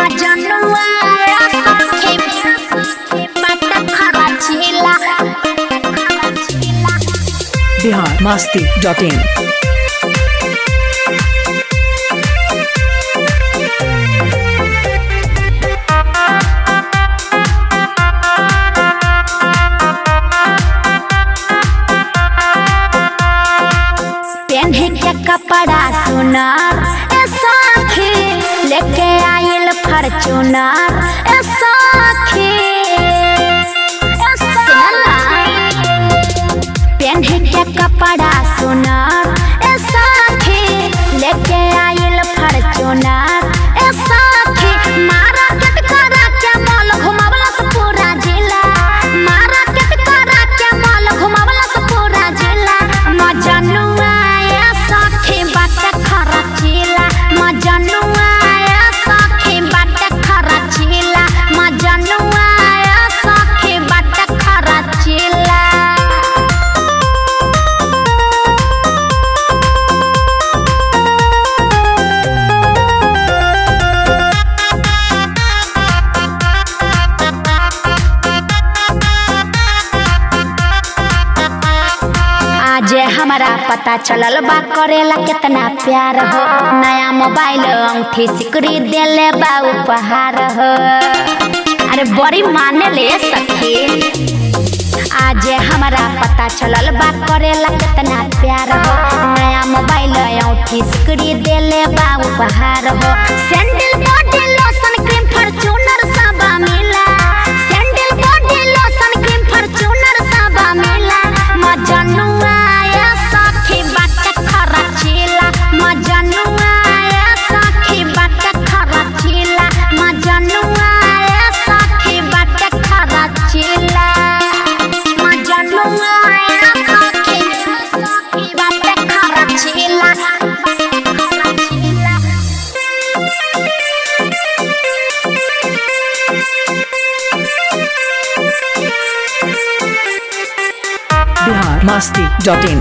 मजनुआ सखी बात खरचिला बिहार मस्ती डॉट इन पेन्हे के कपड़ा सुनार ए सखी लेके आइल फॉर्च्यूनर ए सखी ए सुनला पेन्हे के कपड़ा सुनार ए सखी लेके आइल फॉर्च्यूनर ए सखी मारा केट करा के मॉल घुमावला से पूरा जिला मारा केट करा के मॉल घुमावला से पूरा जिला मजनुआ ए सखी बात खरचिला मजनुआ ए सखी बात खरचिला मजनुआ ए सखी बात खरचिला आज हमारा पता चलल बा करेला कितना प्यार हो नया मोबाइल अंगूठी सिकरी देले बा उपहार हो अरे बड़ी माने ले सखी आज हमारा पता चलल बा करेला कितना प्यार हो नया मोबाइल अंगूठी सिकरी देले बा उपहार हो sandal body lotion cream Fortuner सब मिला sandal body lotion cream Fortuner सब मिला मजनुआ या सखी बात खरचिला मजनुआ या सखी बात खरचिला मजनुआ या सखी बात खरचिला मजनुआ या सखी बात खरचिला बिहार मस्ती डॉट इन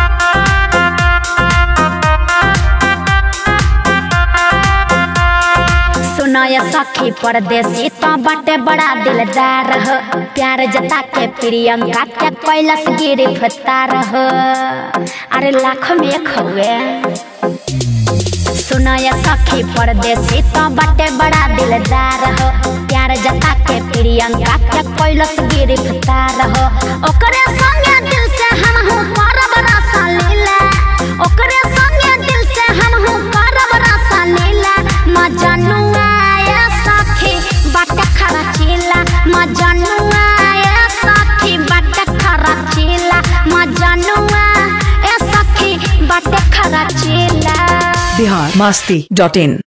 सुनय सखी परदेसी तो बाटे बड़ा दिलदार हो प्यार जता के प्रियंका के कैलस गिरफ्तार हो अरे लाख में एक हुए सुनय सखी परदेसी तो बाटे बड़ा दिलदार हो प्यार जता के प्रियंका के कैलस गिरफ्तार हो ओकरे संगे दिल से हम हूँ करब रसा लीला ओकरे संगे दिल से हम हूँ करब रसा लीला मजनुआ या सखी बाट खरचिला मजनुआ या सखी बाट खरचिला मजनुआ या सखी बाट खरचिला बिहार मस्ती डॉट इन